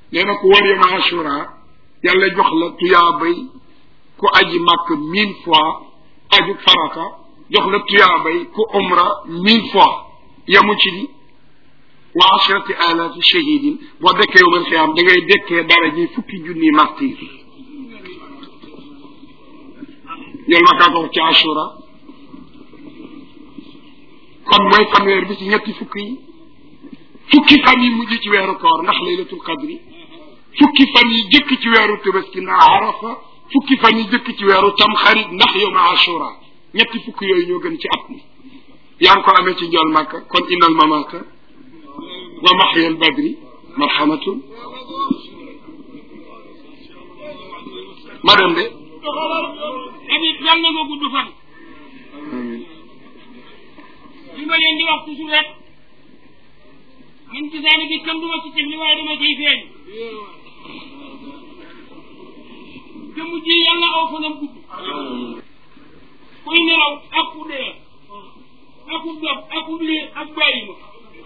nee na ku war yoma ashura yàlla jox la tuyaabay ku aji màkk mille fois aju farata jox la tuyaabay ku umra mille fois yamu ci di wa ashrati alafi shahidin boo dekkee yowmal xiyaam da ngay dekkee dara ji fukki junni martir ñol ma kaa ko wax ci ashura kon mooy fanweer bi ci ñetti fukk yi fukki fan yi mujj ci weeru koor ndax laylatul qadri fukki fan yi jëkk ci weeru tabaski ndax arafa fukki fan yi jëkk ci weeru tamxarit ndax yowma ashura ñetti fukk yooyu ñoo gën ci at mi yaa ngi ko amee ci njool màkka kon innal mamata wa maxyal badri marhamatun ma dem de Habib yàlla na nga gudd fan li ma leen di wax toujours rek man gisaane bi kenn du ma ci teg li waaye dama ciy feeñ te mujj yàlla aw fanam gudd kuy nelaw ak ku dee ak ku dof ak ku liir ak bàyyi ma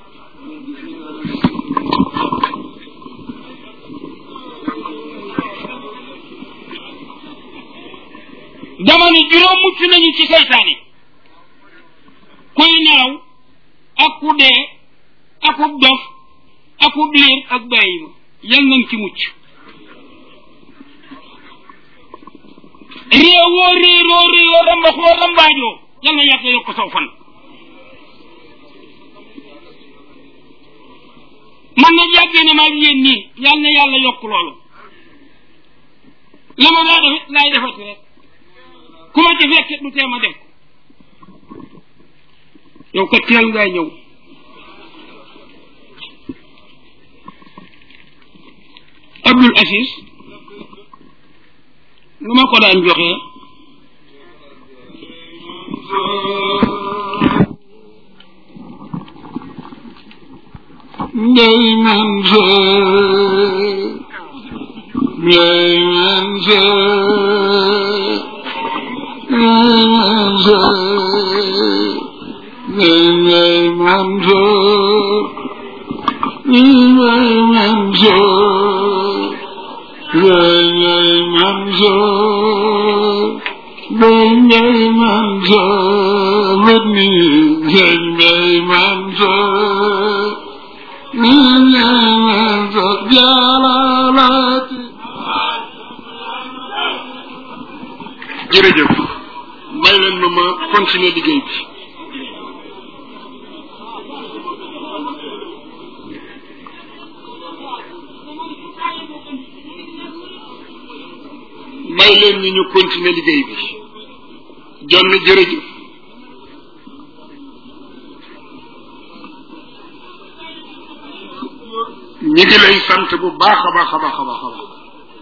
dama ni juróom mucc nañu ci seytaane kuy nelaw ak ku dee ak ku dof ak ku liir ak bàyyi ma yal nañ ci mucc réewoo réeroo réewoo rambaxoo rambaajoo yal na yàlla yokk saw fan man nag yàggee na maag yéen nii yal na yàlla yokk loolu la ma daa defit laay defati rek ku ma ci fekke du tee ma def yow ko teel ngay ñëw Abdul Aziz lu ma ko daan joxee ngay man sa ngay man sa ngay man sa ngay man sa ngay man sa ngay man sa ngay man sa wet ni ngay man sa jërëjëf may leen ma ma continuer liggéey bi may leen ni ñu continuer liggéey bi jonn jërëjëf ñi ngi lay sant bu baax a baax a baax a baax a baax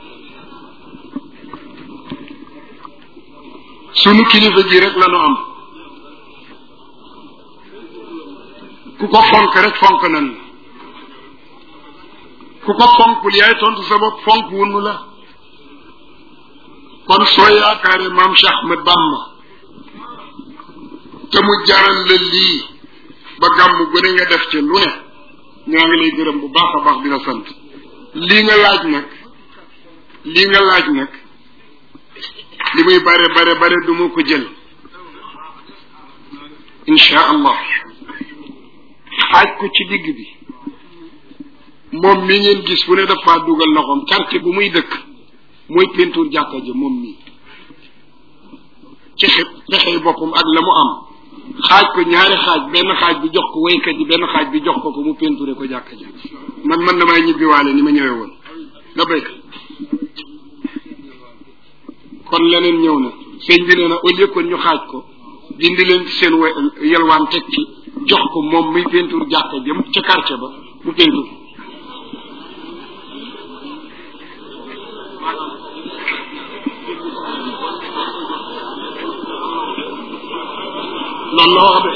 sunu kilifa ji rek la nu am ku ko fonk rek fonk nan la ku ko fonkul yaay tontu sa bopp fonk wunu la kon soo yaakaare maam Cheikh Ahmed Bamba te mu jaral la lii ba gàmm gën a nga def ci lu ne ñoo ngi lay gërëm bu baax a baax di la sant lii nga laaj nag lii nga laaj nag li muy bare bare bare du ma ko jël insha allah xaaj ko ci digg bi moom mi ngeen gis fu ne dafa dugal loxoom quartier bu muy dëkk mooy peinture jàkka ja moom mii ci xet pexey boppam ak la mu am xaaj ko ñaari xaaj benn xaaj bi jox ko waykat yi benn xaaj bi jox ko ko mu peinture ko jàkka ja man man damay ñibbiwaale ni ma ñëwee woon nga béy kon leneen ñëw na sëñ bi nee na au lieu que ñu xaaj ko dindi leen ci seen yelwaan teg ci jox ko moom muy peinture jàkka jëm ca quartier ba mu peinture loolu la wax de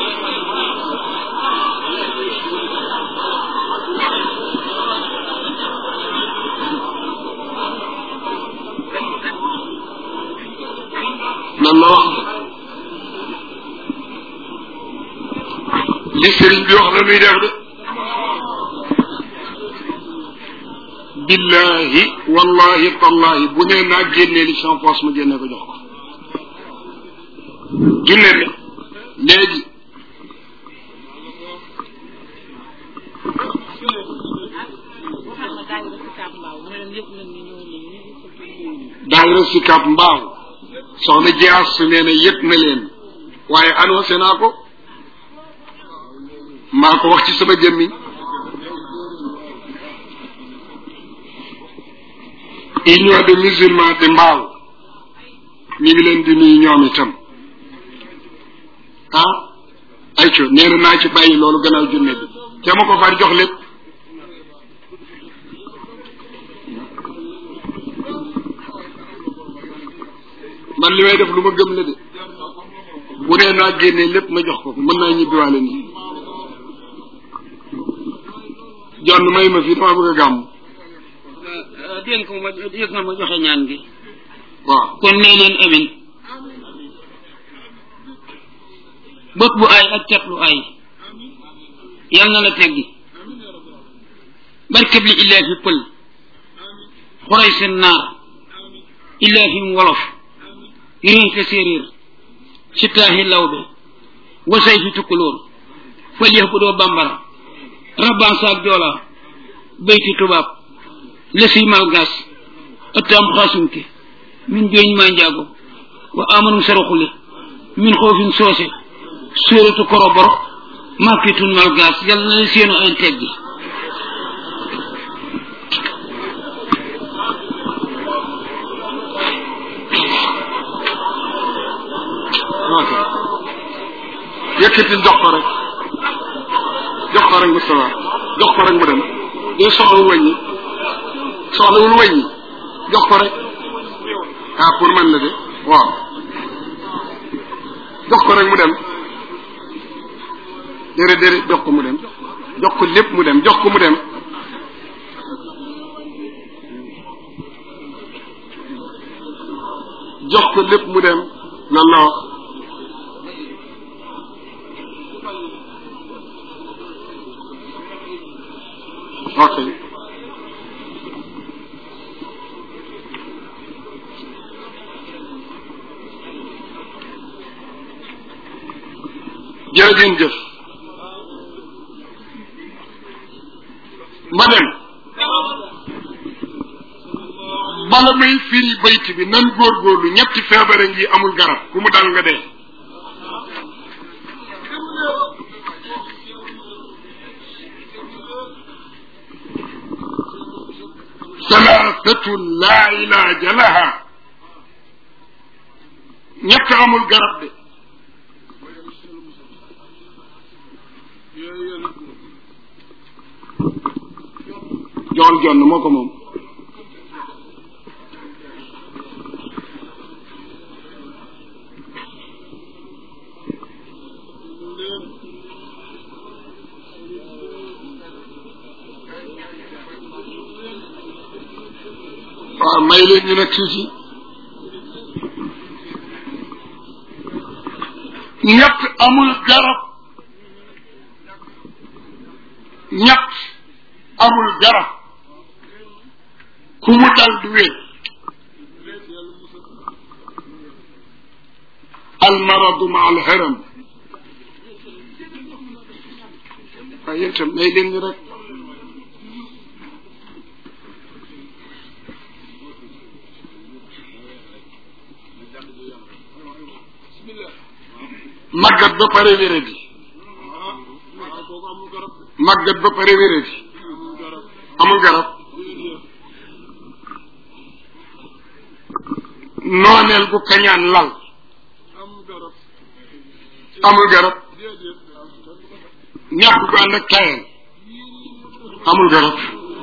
loolu la wax li sëriñ bi wax la nuy def de billahi wallahi tallahi bu nee naa génnee li champ poche ma génne ko jox ko junne bi léegi daayira si kap mbaaw soxna jiyaas su nee na yëg na leen waaye annoncé naa ko maa ko wax ci sama jëmmiñ union de musulmans de mbaaw ñu ngi leen di nuyu ñoom itam ah ayco nee na naa ci bàyyi loolu gannaaw junne bi te ma ko far jox lépp man li may def lu ma gëm la de bu nee naa génnee lépp ma jox ko mën naa ñibbiwaale nii jonn may ma fii dama bëgg a gàmm dégg ko ma yëg na ma joxe ñaan gi waaw kon nee leen amin bët bu ay ak cat lu ay yal na la teggi barkeb li illaahi pël xuray seen naar illaahi wolof yénte séeréer sittaahi lawbe wasay fi tukkulóor fal yax bu doo bambara rabban saak joola bayti tubaab lesi malgas ëttam xaasunke min jooñ maa njaago wa amanum saraxule min xoofin soose suuratu koroboro makkitun malgas yàlla na leen seenu ay teggi yëkkatil jox ko rek jox ko rek Moustapha jox ko rek mu dem doo soxlawul wàññi soxlawul wàññi jox ko rek ah pour man la de waaw jox ko rek mu dem déedéet déedéet jox ko mu dem jox ko lépp mu dem jox ko mu dem jox ko lépp mu dem loolu la wax ok jërëjëf jëf ma dem bala may firi bayt bi nan góorgóorlu ñetti feebare ngi amul garab ku mu dal nga dee salaasatun laa ilaaja laha ñett amul garab de jool jonn moo ko moom waaw may leen ñu nag tuuti ñett amul garab ñett amul garab ku mu dal du wér almaradu ma alharam waaye yéen itam may leen ñu rek màggat ba pare wéradi màggat ba pare wéradi amul garab nooneel bu kañaan lal amul garab ñàkk gu ànd ak tayal amul garab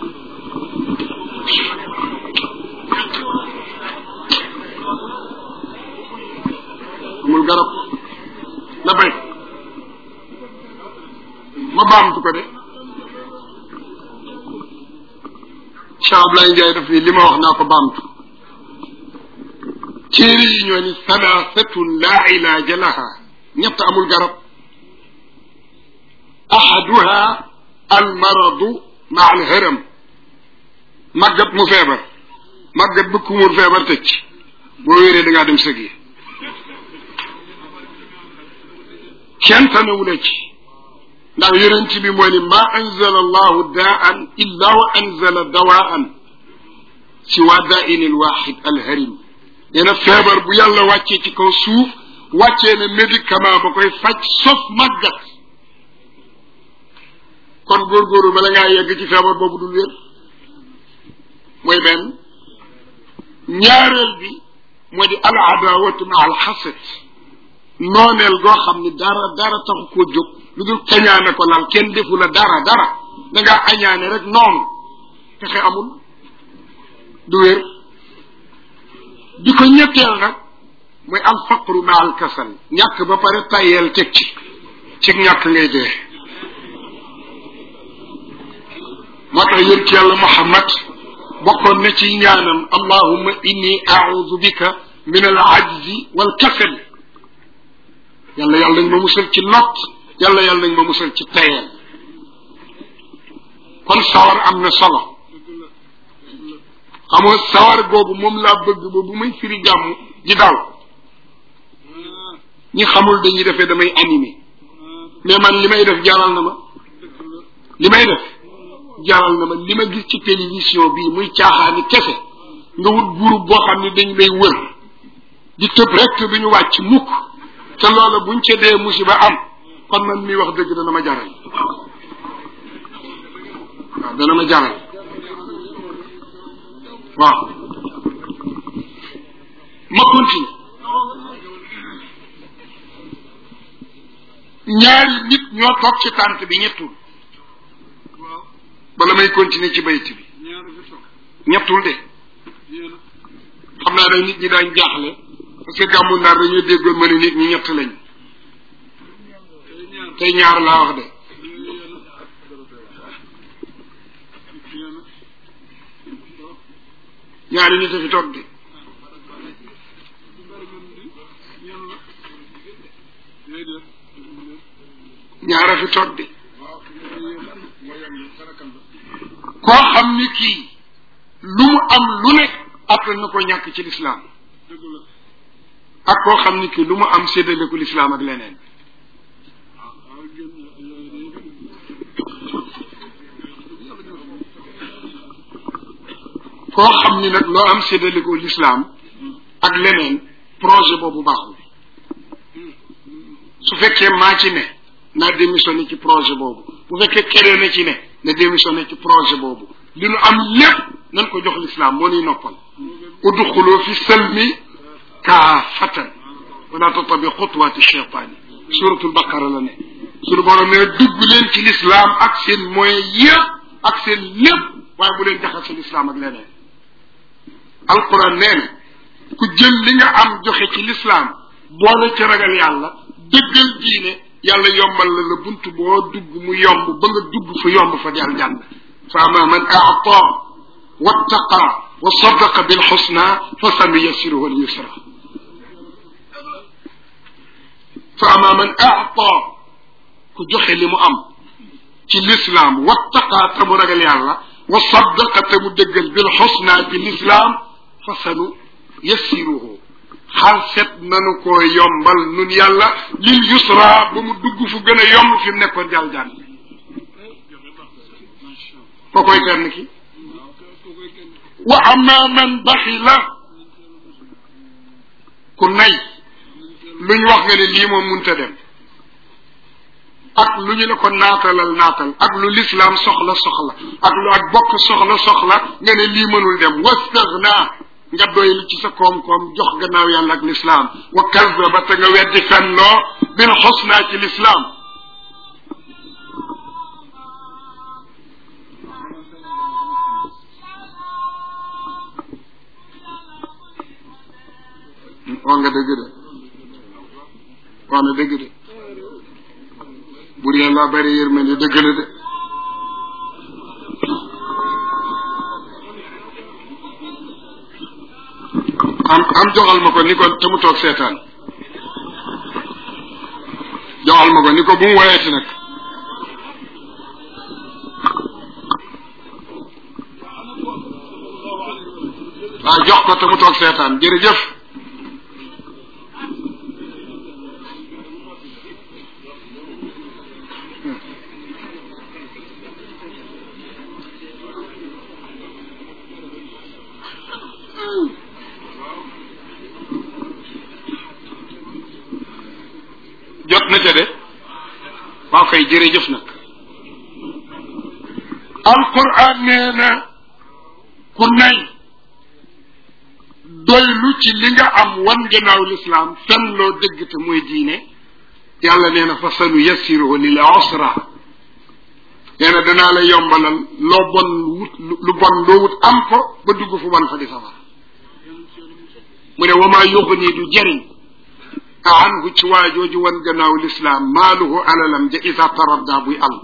amul garab la bay ma baamtu ko de Cheikh Ablaye Ndiaye daf ni li ma wax naa ko baamtu téere yi ñoo ni salaasatun laa ilaaja laha ñett amul garab ahaduha almaradu ma alharam màggat mu feebar màggat ba kumur feebar tëj boo wéree da ngaa dem sëg yi kenn tanewula ci ndax yonent bi moo ni ma anzala allahu daan illa wa anzala dawaan si waa daain al waxid alharim nee na feebar bu yàlla wàccee ci kaw suuf wàccee na médicament ba koy faj sauf màggat kon góorgóorlu bala ngaa yegg ci feebar boobu dul wér mooy benn ñaareel bi moo di al adawatu ma al xasad nooneel goo xam ni dara dara taxu koo jóg lu dul kañaane ko lal kenn defu la dara dara da ngaa añaane rek noonu pexe amul du wér di ko ñetteel nag mooy al faqru ma al kasal ñàkk ba pare tayeel teg ci ci ñàkk ngay dee moo tax yéen ci yàlla muhammad bokkoon na ci ñaanam allahumma inni audu bika min al ajzi wal kasal yàlla yàlla nañ ma musal ci lot yàlla yàlla nañ ma musal ci tayeel kon sawar am na solo xamoo sawar googu moom laa bëgg ba bu may firi gàmm ji daw ñi xamul dañuy defee damay animé mais man li may def jaral na ma li may def jaral na ma li ma gis ci télévision bii muy caaxaani kese nga wut groupe boo xam ne dañ lay wër di tëb rek te duñu wàcc mukk te loola buñ ca dee musiba am kon man mi wax dëgg dana ma jaral waaw dana ma jaral waaw ma continue ñaari nit ñoo toog ci tànt bi ñettul bala may continuer ci bayt bi ñettul de xam naa nag nit ñi daañ jaaxle parce que gàmmu ndar dañoo déggoon ma ne nit ñi ñett lañ tey ñaar laa wax de ñaari nit a fi toog de ñaara fi toog de koo xam ni kii lu mu am lu nekk après na ko ñàkk ci lislaam ak koo xam ni kii lu mu am séddale ko lislaam ak leneen koo xam ni nag loo am séddale ko lislaam ak leneen projet boobu baaxul su fekkee maa ci ne naa démissionné ci projet boobu bu fekkee keneen na ci ne na démissionné ci projet boobu li nu am lépp nañ ko jox lislaam moo nuy noppal udxuloo fi salmi kaafatan wala tatabi xutuwaati cheytaani suratul baqara la ne suñu borom ne dugg leen ci lislaam ak seen moyen yëpp ak seen lépp waaye bu leen jaxase lislaam ak leneen alquran nee na ku jël li nga am joxe ci lislaam boole ci ragal yàlla dëggal diine yàlla yombal la la bunt boo dugg mu yomb ba nga dugg fa yomb fa di aljanna fa ama man aata wattaqa wa sadaqa bil xusna fa sanuyassiruhu al yusra fa ama man aata ku joxe li mu am ci lislaam wattaqa te mu ragal yàlla wa sadaqa te mu dëggal bil xusna ci lislaam fa sanu yassiruhu xal set nanu ko yombal nun yàlla lil yusra ba mu dugg fu gën a yomb fi mu nekkoon jàll jàll ko koy kenn ki wa ama man baxila ku nay luñ wax nga ne lii moom munta dem ak lu ñu la ko naatalal naatal ak lu lislaam soxla soxla ak lu ak bokk soxla soxla nga ne lii mënul dem wastaghna nga doylu ci sa koom-koom jox gannaaw yàlla ak lislaam wa kazaba te nga weddi fennoo bil xusna ci lislaam wax nga dëgg de wax na dëgg de bur yàlla bari yërmande dëgg la de am am joxal ma ko ni ko te mu toog seetaan joxal ma ko ni ko bu mu woyeeti nag waaw jox ko te mu toog seetaan jërëjëf jot na ca de waaw kay jërëjëf nag alquran nee na ku nay doylu ci li nga am wan gannaaw lislaam fen loo dëgg te muy diine yàlla nee na fa sanu yassiruhu lil usra nee na danaa la yombalal loo bon wut lu bon loo wut am ko ba dugg fu bon fa di safar mu ne wamaa yuxni du jëriñ anhu ci waajooju wan gannaaw lislaam maaluhu alalam ja isa taradda buy àll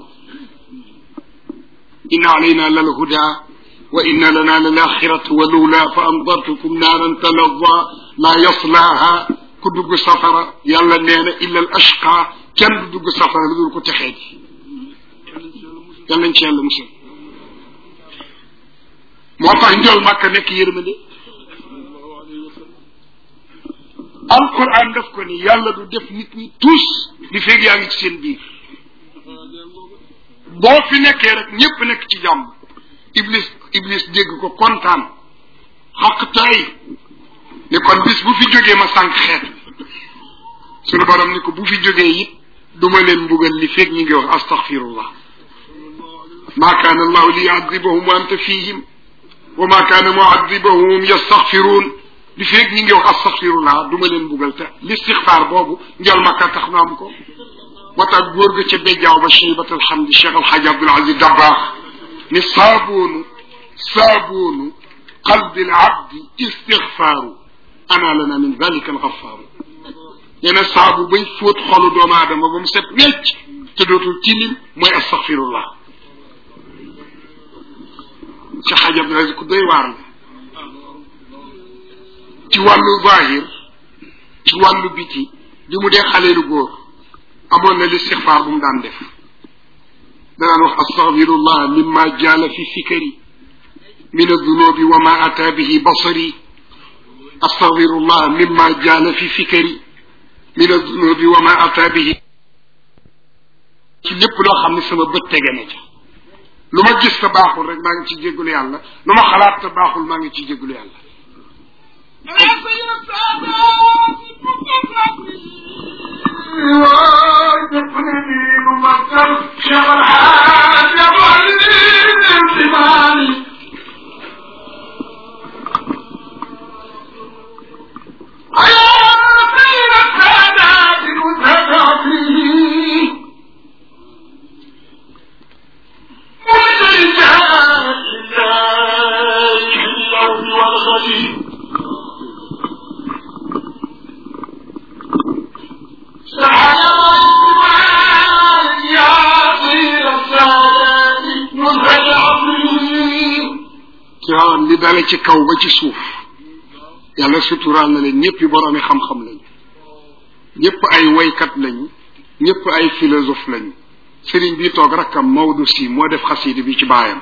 inna alayna lal huda wa inna lana lal axiratu wa lula fa andartukum naaran talazza la yaslaha ku dugg safara yàlla nee na illa al ashqa kenn du dugg safara lu dul ko texee ji yal nañ ci yàlla musal moo tax njol màkka nekk yërmande alquran daf ko ni yàlla du def nit ñi tous di feeg yaa ngi ci seen biir boo fi nekkee rek ñépp nekk ci jàmm iblis iblis dégg ko kontaan xaq tay ni kon bis bu fi jógee ma sànq xeet sunu borom ni ko bu fi jógee it duma leen mbugal li feeg ñi ngi wax astaghfirullah ma kaana allahu li yuadibahum wa anta fihim wa ma kaana muadibahum hum yastaghfiruun li feeg ñi ngi wax astaghfirullah du ma leen buggal te listixfaar boobu njal makka tax na am ko moo tax góor ga ca bejjaaw ba cheybat alhamdi cheikh alxaaji abdul aziz dabbaax ni saaboonu saaboonu qalbi al abdi istixfaaru ana lana min dalika alxafaaru nee na saabu bay fóot xolu doomu aadama ba mu set wecc te dootul tilim mooy astaghfirullah cheikh alxaaji abdul aziz ku doy waar la ci wàllu zahir ci wàllu biti bi mu dee xaleelu góor amoon na listixfaar bu mu daan def danaan wax astaghfirullah mimma jaala fi fikari min adunubi wa ma ata bihi basari astaghfirullah mimma jaala fi fikari min adunubi wa ma ata bihi ci lépp loo xam ne sama bët tege na ca lu ma gis te baaxul rek maa ngi ci jéggulu yàlla lu ma xalaat te baaxul maa ngi ci jéggulu yàlla Tiwaawan li dale ci kaw ba ci suuf yàlla suturaal na leen ñëpp boroomi xam-xam lañu ñëpp ay woykat lañu ñëpp ay philosophe lañu sëriñ bi toog rakkam Maodo si moo def xasida bi ci baayam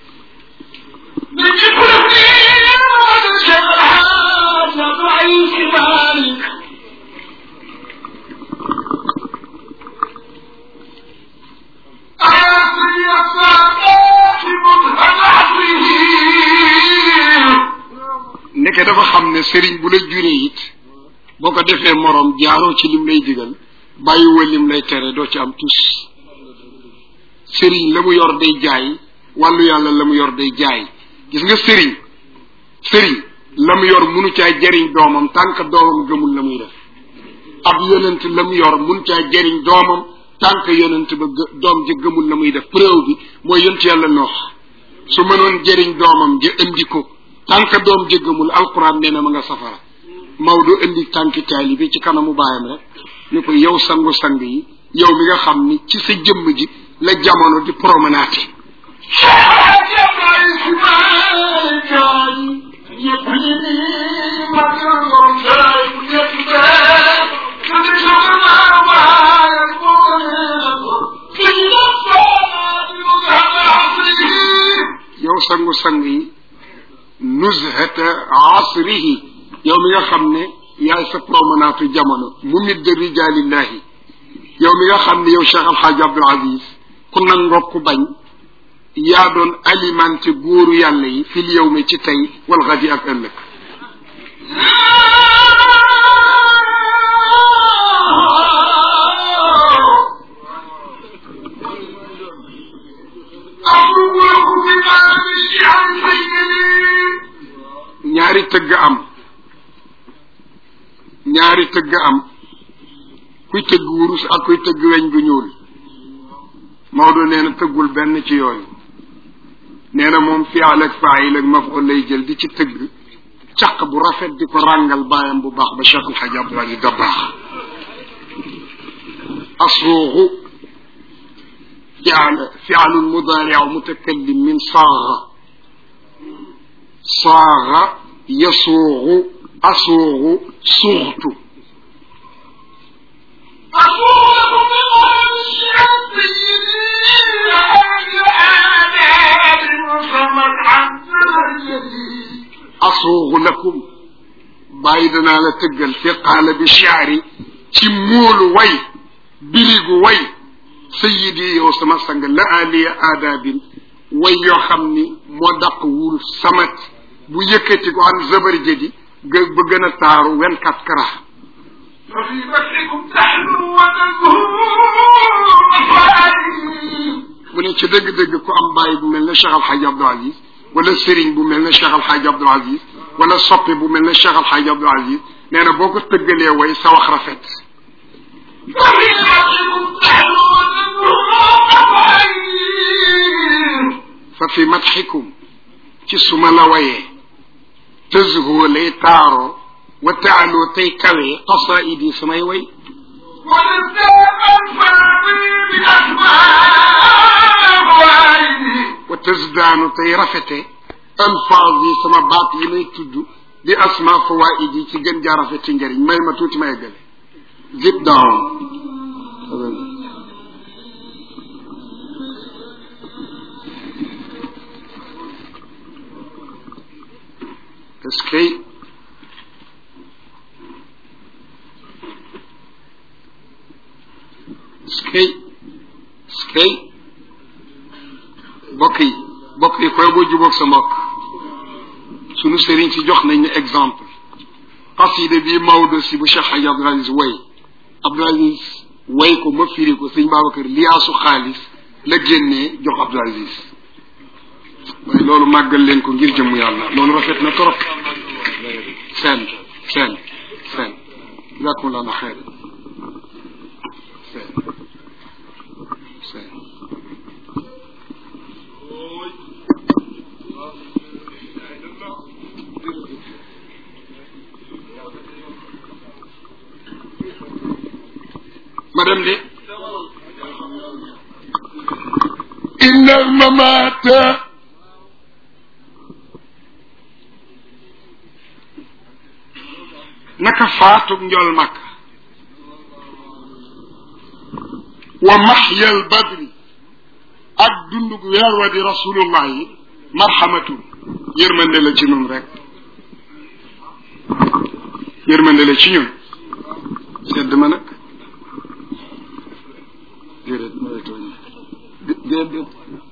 ndeke dafa xam ne sëriñ bu la juree it boo ko defee moroom jaaroo ci lim lay digal bàyyiwoo lim lay tere doo ci am tus sëriñ la mu yor day jaay wàllu yàlla la mu yor day jaay gis nga sëriñ sëriñ la mu yor munu caa jariñ doomam tànk doomam gëmul la muy def ab yonent la mu yor mun caa jariñ doomam tànk yonent ba doom ja gëmul la muy def preuve bi mooy yonent yàlla noox su mënoon jariñ doomam ja indi ko tànk doom jëggamul alquran nee na ma nga safara Maodo indi tànki taalibe ci kanamu baayam rek ni ko yow sangu sang yi yow mi nga xam ni ci sa jëmm ji la jamono di promenade yow sangu sang yi nuzhata asrihi yow mi nga xam ne yaay sa promenade jamono mu midd rijalillahi yow mi nga xam ne yow Cheikh Alxaaji Abdul Aziz ku nangoo ku bañ yaa doon alimenté góoru yàlla yi fil yow mi ci tey wal xadi ak ëllëg ñaari tëgg am ñaari tëgg am kuy tëgg wurus ak kuy tëgg weñ gu ñuul Maodo nee na tëggul benn ci yooyu nee na moom fi'al ak faa'il ak maf'ul lay jël di ci tëgg caq bu rafet di ko ràngal baayam bu baax ba Cheikh El Hadj Abdoul Aziz Dabakh asruuxu fi'al fi'alun mudaari'u mutakallim min saaga saaga yasuuxu asuuxu suuxtu asuuxu lakum bàyyi danaa la tëggal fi qaala bi shi'ri ci móolu way birigu way sayidi yow sama sang la aliya aadaabin way yoo xam ni moo dàq wul samat bu yëkkati ko an zabar jadi ba gën a taaru vingt-quatre carats وفي مسحكم تحلو وتزهو mu ne ci dëgg-dëgg ku am bàyyi bu mel ne Cheikh Al Hadj Abdoul Aziz wala sëriñ bu mel ne Cheikh Al Hadj Abdoul Aziz wala soppe bu mel ne Cheikh Al Hadj Abdoul Aziz nee na boo ko tëggalee way sa wax rafet وفي مسحكم تحلو وتزهو fa fi madxikum ci suma la wayee tëzhoo lay taaroo wa taaloo tey kawee qasaidi samay way ونزداد الفاضل بأسماء wa tëzdaanu tey rafete alfaaz yi sama baat yi may tudd di asma fawaid yi ci gën jaa rafet ci njëriñ may ma tuuti ma eggale zip down est-ce que est-ce que est-ce que mbokk yi mbokk yi koy boo jubóog sa mbokk sunu sëriñ si jox nañ ne exemple xasida bii Maodo si bu Cheikh Hadj Abdoul Aziz way Abdoul Aziz way ko ma firi ko sëñ Babacar liyaasu xaalis la génnee jox Abdoul Aziz waaye loolu màggal leen ko ngir jëmm yàlla loolu rafet na trop seen seen seen jazakumullah na xeer seen seen ma dem de inna almamata naka faatug njol makk wa maxyal badri ak dundug weer wa di rasulullah yi marhamatun yërmande la ci ñun rek yërmande la ci ñun sedd ma nag déedéet ma lay tooñ déedéet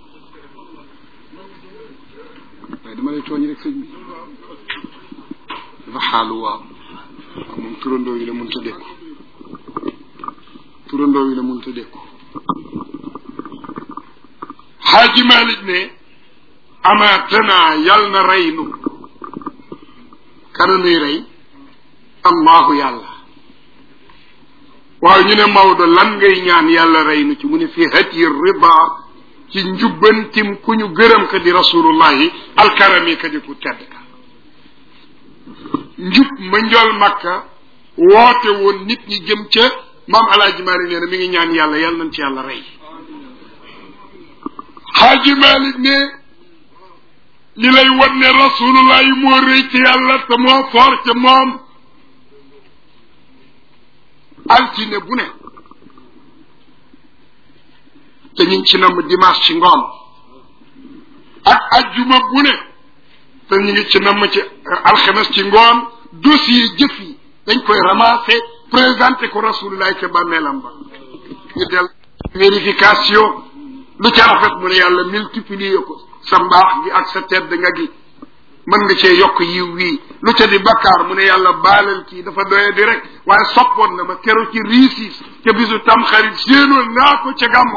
waaye dama lay tooñ rek sëñ bi dafa xaalu waaw waaw moom turandoo yi la mun ta dékku turandoo yi la mun ta dékku xaaji Malik ne amaatana yal na rey nu kana nuy rey allahu yàlla waaw ñu ne Maodo lan ngay ñaan yàlla rey nu ci mu ne fi hati rida ci njubbantim ku ñu gërëm ka di rasulullahi alkarami ka di ku tedd ka njub ma njol makka woote woon nit ñi jëm ca maam alaaji Malik nee na mi ngi ñaan yàlla yàlla nañ ci yàlla rey xaaji Malik ne li lay wan ne rasulullah yi moo rëy ci yàlla te moo foor ca moom altine bu ne te ñu ngi ci namm dimanche ci ngoon ak ajjuma bu ne te ñu ngi ci namm ci alxames ci ngoon dossier jëf yi dañ koy ramasser présenté ko rasulullah ca bàmmeelam ba ñu del vérification lu ca rafet mu ne yàlla multiplier ko sa mbaax gi ak sa tedd nga gi mën nga cee yokk yiw wii lu ca di bakkaar mu ne yàlla baalal kii dafa doye di rek waaye soppoon na ma keroog ci riisiis ca bisu tam xarit séenoon naa ko ca gàmm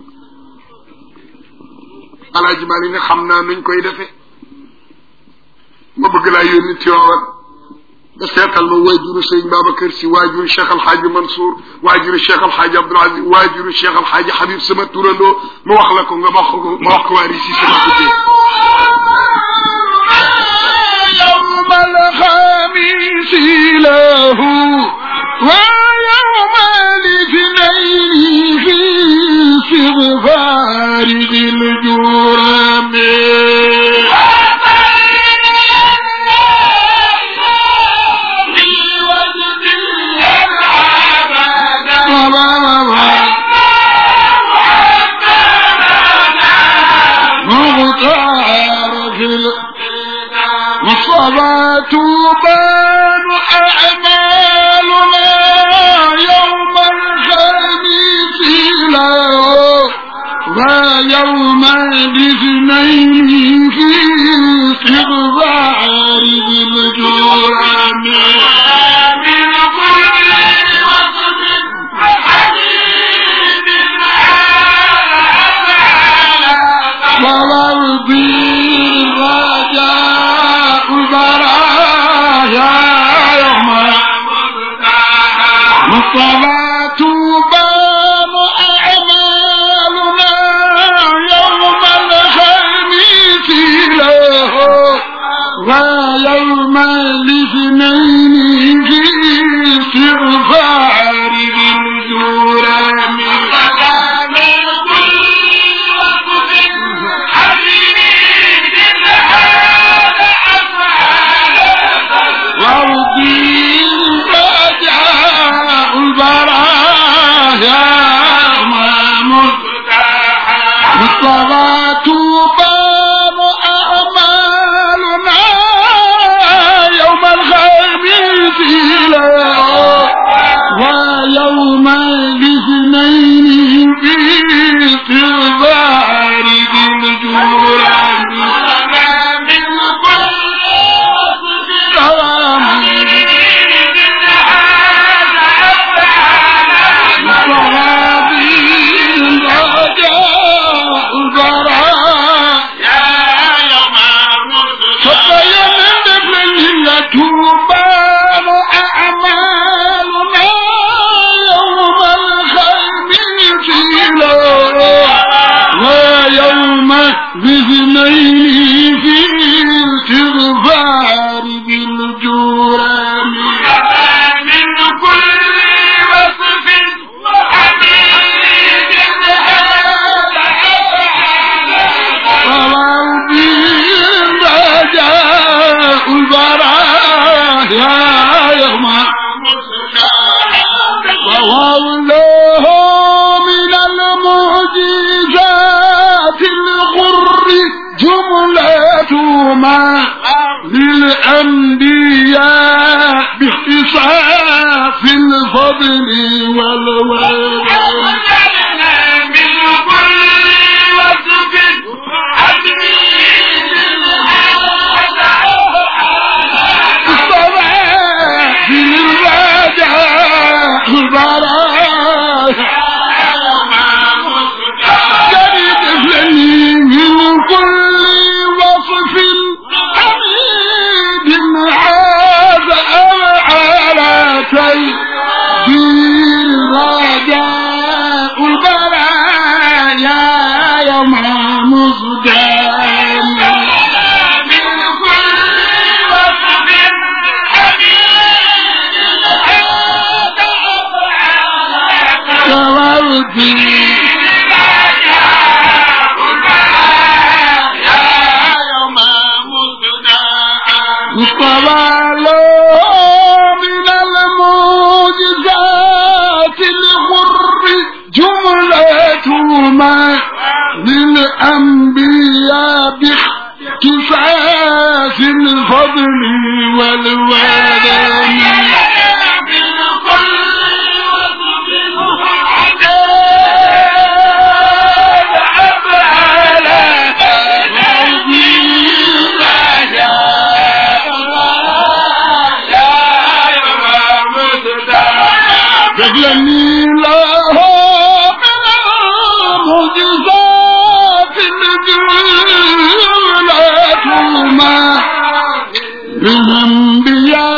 alaaji maa ne xam naa nuñ koy defee ma bëgg laa yónni Tiwaawan nga seetal ma waajuru sëñ Babacar si waajuru Cheikh Alxaaji Mansour waajuru Cheikh Alxaaji Abdoul Aziz waajuru Cheikh Alxaaji Habib sama turandoo ma wax la ko nga wax ko ma wax ko waa Risi sama tuddee يوم الخميس له ويوم الاثنين في استغفار ذي الجرم مغتار في الصلاة بان أعمالنا يوم الخميس له ويوم الاثنين في استغفار ذي الجرم من كل وصف حبيب والأرض رجاء البرايا يوم والصلاة بان أعمالنا يوم الخميس له ويوم الاثنين في استغفار ذي الجرم وأرضي رجاء البرايا مصطفى بان أعمالنا يوم الخميس له ويوم الاثنين في استغفار ذي الجرم من باثنين في استغفار بالجرم من كل وصف حميد ووضي رجاء البرايا يوم وولاه من المعجزات الغر جملة ما للأنبياء باختصاص الفضل والولد من كل وصف الصلاة للرجاء البرايا جريد فلني من كل وصف حميد هذا أوعالتي بالرجاء البرايا يوم مصدام من كل وصف حميد هذا أوعالتي مصطفى له من المعجزات الغر جملة ما للأنبياء باختصاص الفضل والولد رجلني له معجزات الجولات ما للانبياء